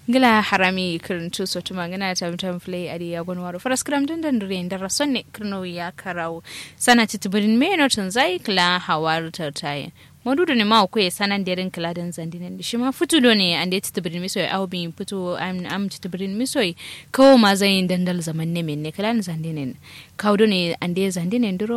gila harami kirintu so tuma ngana tam tam play adi ya gon waro faras kram dan dan re ndara sonne kirno ya karau sana titbirin me no tun zai kla hawar tartaye modudo ne ma ko ya sanan derin kla dan zandinen shi ma futu do ne ande titbirin miso au bi futu am am titbirin miso kawo ma zai dandal zaman ne men ne kla zandinen kawdo ne ande zandinen duro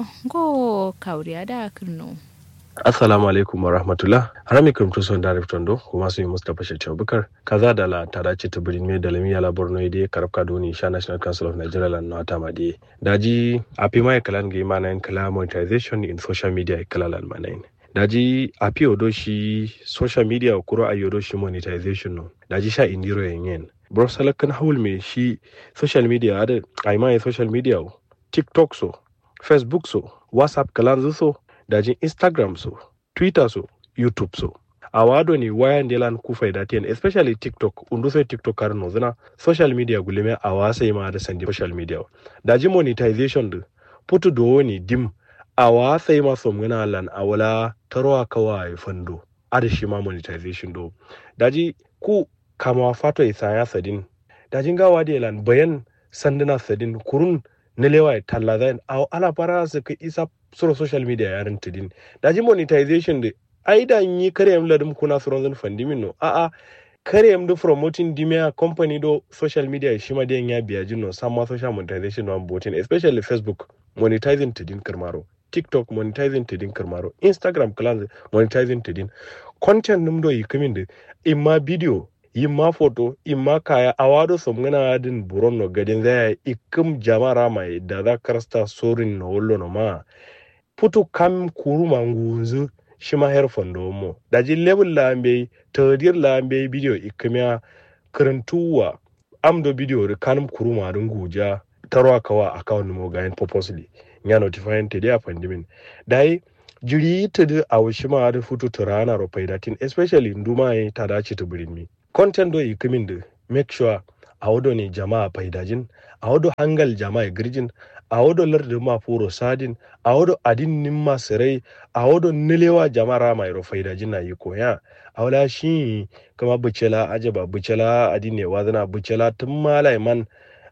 go kawriya da kirno assalamu alaikum wa rahmatullah harami kam to son darif tondo kuma sun yi mustapha shatti abubakar kaza da la tada ce ta birin me da lami yala borno ide karabka doni sha national council of nigeria lan na ta madi daji api mai kalan ga imana in kala monetization in social media kala lan manain daji api odo shi social media kuro ayodo shi monetization no daji sha indiro yen bro salakan haul me shi social media ada ai mai social media tiktok so facebook so whatsapp kalan so dajin instagram so twitter so youtube so a wado ni wayan delan ku faida ten especially tiktok undu sai tiktok kar no zina social media gulime a wasa ma da sandi social media daji monetization du putu do ni dim a wasa ma som ngana lan awala tarwa kawai fando ada shi ma monetization do daji ku kama fato isaya sadin dajin gawa delan bayan sanduna sadin kurun na lewa talla zai ala fara su ka isa sura social media yaran tudin da ji monetization da ai da yi kare yam ladum kuna suron zan fandimin no a a kare yam do promoting dimia company do social media shi ma da ya biya jin no sama social monetization no botin especially facebook monetizing tudin karmaro tiktok monetizing tudin karmaro instagram class monetizing tudin content num do yi kamin da imma video yimma foto imma kaya awado somgana din buron gadin zaya ikum jamara mai da za karsta sorin no wollo no ma putu kam kuruma ngunzu shima her fondo mo daji level lambe tadir lambe video ikumya karantuwa amdo video ri kanum kuruma dun guja tarwa kawa account mo gain purposely nya notifying te dia pandimin dai jiri tudu awushima da futu turana ro paidatin especially nduma yi tada ci tubirin mi content do yikumin da make sure a wado ne jama'a faidajin a wado hangal jama'a girjin a wado lardin ma furo sadin a wado adin nin masirai a wado nilewa jama'a rama iro faidajin na yi koya a wala shi kama bucela ajaba bucela adin ne wazana bucela tun malai man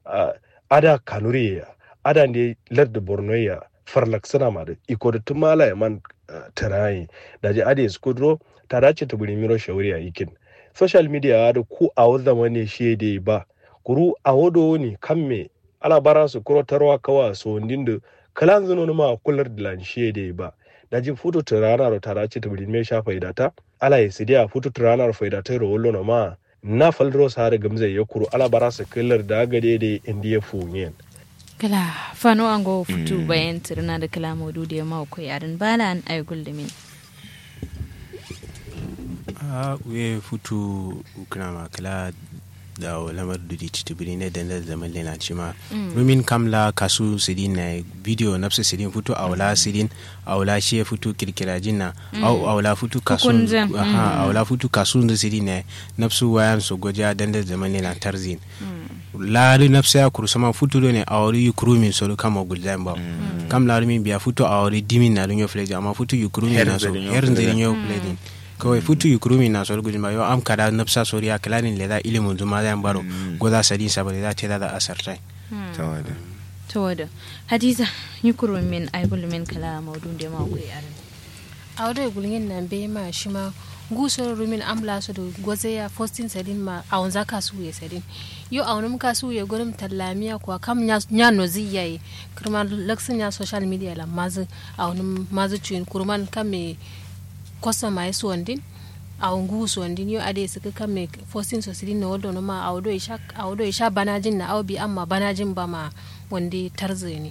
ada kanuri ya ada ne lardin borno ya farlak sana ma da iko da tun malai man tarayi da ji ade skudro ta dace ta buri miro shawari a ikin social media da ku a wadda wani shede ba kuru a wado ne kan me ala bara su kuro tarwa kawa so da kalan zuno ma kular da lan shede ba da jin futu turana ro tara ce tabiri me sha faida ta ala ya sidiya futu turana ro faida ta ro wollo ma na faldro sa da gamze ya kuru ala bara su kullar da gade da indiya funyen kala fano ango futu bayan tirna da kala modu da ma ko yarin bala an ay guldumin a we futu ukrama kala da lamar dudi titibiri ne da zaman lena cima rumin kamla kasu sidin na video nafsa sidin futu awla sidin awla shi futu kirkira jinna au awla futu kasu aha awla futu kasu da sidin na nafsu wayan so goja dan da zaman lena tarzin laari nafsa ya kuru sama futu do ne awri yukuru min so kama gulzan ba kam laari min biya futu awri dimin na dunyo fleja amma futu yukuru min na so herin zirin yo fledin kawai futu yukurumi na sor guduma yo am kada napsa sori ya klanin leda ilimin zuma zan baro goza sadin sabare za ta da asartai tawada tawada hadiza yukurumi min ay min kala maudun de ma ko yaran awdo gulngin nan be ma shima gusoro rumin amla su da gwaze ya fostin sadin ma a wanza kasu ya sadin yo a wani kasu ya gurin tallamiya kuwa kam ya no ziyaye kurman laksin ya social media la mazu a wani mazu cuyin kurman kam me kosa ma yesu wandin a ngu su wandin yo ade suka kan me fosin so sidin na waldo ma a wado isha a wado isha banajin na awbi amma banajin ba ma wande tarze ne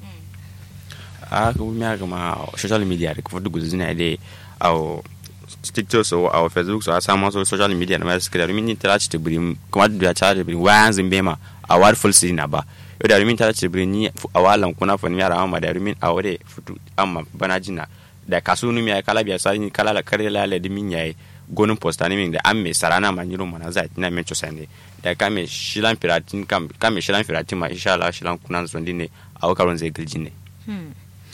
a ko mi aga ma social media ko fudu guzu ne ade aw tiktok so aw facebook so asama so social media na mas kare min tara ci tibrim kuma da ta tibrim wayan zimbe ma a war full sidin na ba yo da min tara ci tibrim ni awalan kuna fa ni yara amma da min awade futu amma banajin na da kasu numi ya kala biya sani kala la kare la la dimin yayi gonin posta ne min da an me sarana ma nyiro mana za tina men cho sande da ka me shilan piratin kam ka me shilan piratin ma insha Allah shilan kunan so ne a wakaron zai giljin ne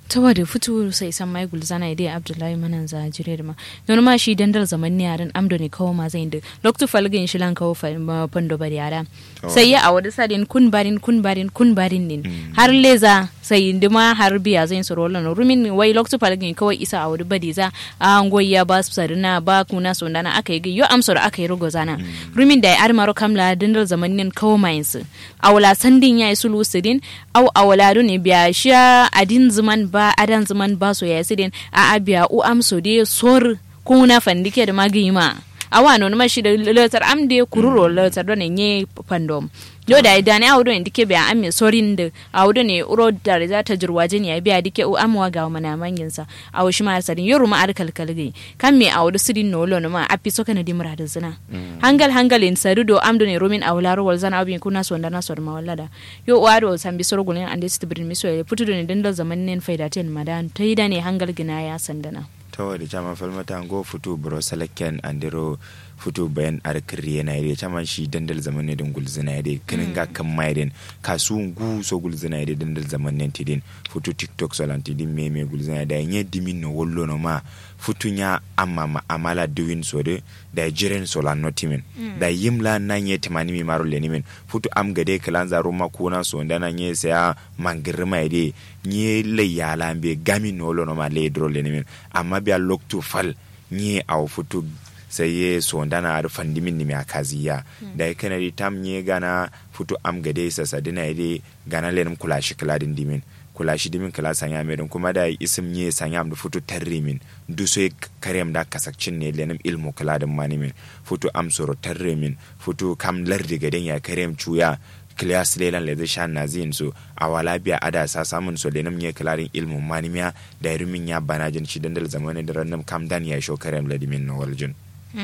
ta wada fito sai san mai gulzana idai abdullahi manan za jire da ma don ma shi dandal zaman ne yaran amdo ne kawo ma zai da loktu falgin shi lan kawo fando bari yara sai ya a wada sadin kun barin kun barin kun barin ne har leza sai indima har biya zai su rolan rumin wai loktu falgin kawai isa a wada bari za a ngoya ba su sarina ba kuna so dana aka yi yo amsor aka yi rugo zana rumin da ya armaro kamla dandal zaman ne kawo mai su a wala sandin ya yi sulu sidin au a wala ne biya shi adin zuman ba adan zaman ba so ya sidin a abiya u amso de sor kuna fandike da magima awa no ma shi da letter am de kururo letter do ne nye pandom yo da idan ya wudo indike biya am me sorin da a wudo ne uro da za ta jirwaje ne ya biya dike u amwa ga mana mangin sa a wushi ma sarin yoru ma arkal kalgai kan me a wudo sidin no lo no ma api so kana dimra da zina hangal hangal in saru do am do ne romin a wularo wal zana abin kuna so ndana so ma wallada yo wado sambi sorgulin ande stibrin miso ya putu do ne dandal zaman nen faida ten madan taida ne hangal gina ya sandana tawari chama falmata ngo futu bro selekken andiro futu bayan ar kriye na ide chama shi dandal zaman ne din gulzina ide kinin ga kan maiden kasu ngu so gulzina ide dandal zaman ne tidin futu tiktok so lan tidin me me gulzina da nye dimin no wollo no ma futu nya amma ma amala doing so de da jiren so lan notimin da yimla na nye timani mi maro le nimin futu am gade kalanza roma kuna so ndana nye sa mangirma ide nye le yala be gami no lo no ma le dro le nimin amma biya loktu fal nye aw futu sai ye sondana ar fandimin nimi akaziya da ya kanari tam nye gana futu am gade sa sadina ide gana lenum kula shi kladin dimin kula shi dimin kala sanya medin kuma da isim nye sanya am da futu tarrimin du so karem da kasakcin ne lenum ilmu kladin manimin futu am soro tarrimin futu kam lardi gaden ya karem cuya kilas lelan le zai shan nazin so a wala biya ada sa samun so lenum nye kilarin ilmu manimiya da rumin ya banajin shi dandal zamanin da rannum kam dan ya sho karem ladimin no waljun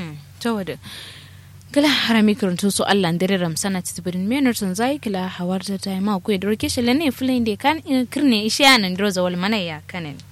ta wada gala harami karantun su Allah dare ramsana titibirin menar tun zai kila hawar ta ta ma ku da roke shi lane fulin da kan kirne ishi anan droza wal mana ya kanen